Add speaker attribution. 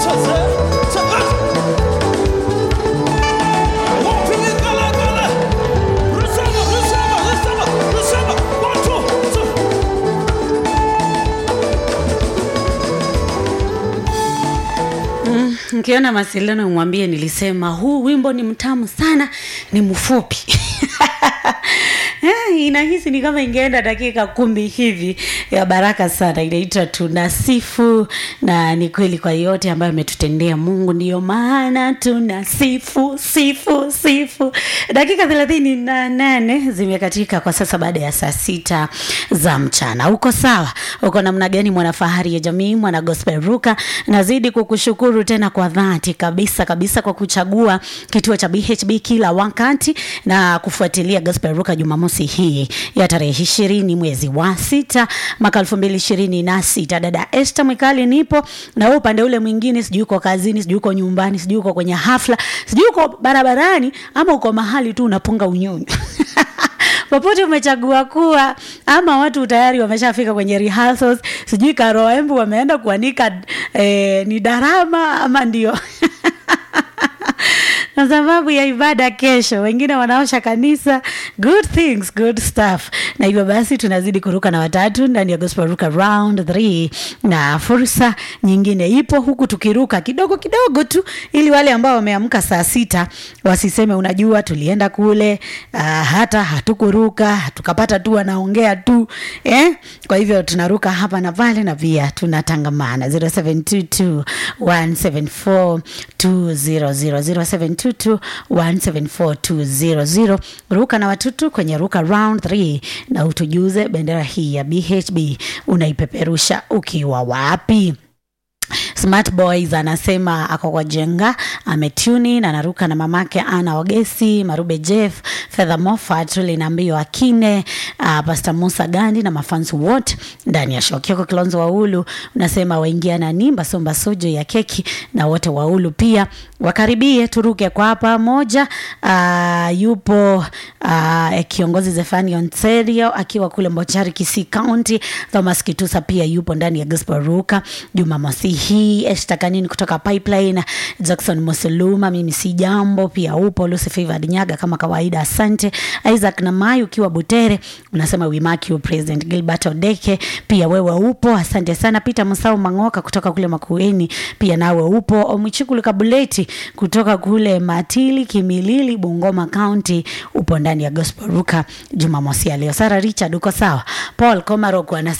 Speaker 1: Mkiona Masileno mwambie nilisema huu wimbo ni mtamu sana, ni mfupi Eh, inahisi ni kama ingeenda dakika kumi hivi ya baraka sana inaitwa tunasifu na ni kweli kwa yote ambayo ametutendea mungu ndiyo maana tunasifu sifu sifu dakika thelathini na nane zimekatika kwa sasa baada ya saa sita za mchana uko sawa uko namna gani mwanafahari ya jamii mwana gospel ruka nazidi kukushukuru tena kwa dhati kabisa kabisa kwa kuchagua kituo cha bhb kila wakati na kufuatilia gospel ruka jumamosi hii ya tarehe ishirini mwezi wa sita mwaka elfu mbili ishirini na sita dada este mwikali nipo na wewe upande ule mwingine sijui uko kazini sijui uko nyumbani sijui uko kwenye hafla sijui uko barabarani ama uko mahali tu unapunga unyunyu popote umechagua kuwa ama watu tayari wameshafika kwenye rehearsals sijui karoembu wameenda kuanika eh, ni darama ama ndio kwa sababu ya ibada kesho wengine wanaosha kanisa good things good stuff na hivyo basi tunazidi kuruka na watatu ndani ya gospel ruka round 3 na fursa nyingine ipo huku tukiruka kidogo kidogo tu ili wale ambao wameamka saa sita wasiseme unajua tulienda kule uh, hata hatukuruka tukapata tu wanaongea tu eh? kwa hivyo tunaruka hapa na pale na pia tunatangamana 0722 174 200 0722174200 ruka na watutu kwenye ruka round 3 na utujuze bendera hii ya bhb unaipeperusha ukiwa wapi smart boys anasema ako kwa jenga ametuni na anaruka na mamake ana ogesi marube jeff fedha mofat linaambio akine uh, pastor musa gandi na mafansi wote ndani ya shokioko kilonzo waulu unasema waingia na nimba somba sojo ya keki na wote waulu pia wakaribie turuke kwa pamoja uh, yupo uh, kiongozi zefani ontario akiwa kule mbochari kisii county thomas kitusa pia yupo ndani ya gospel ruka jumamosi hii eshtakanini kutoka pipeline jackson musuluma mimi si jambo pia upo lucy favored nyaga kama kawaida asante isaac namai ukiwa butere unasema we mark you president gilbert odeke pia wewe upo asante sana peter musau mangoka kutoka kule makueni pia nawe upo omwichikulu kabuleti kutoka kule matili kimilili bungoma county upo ndani ya gospel ruka jumamosi ya leo sara richard uko sawa paul komarok anasema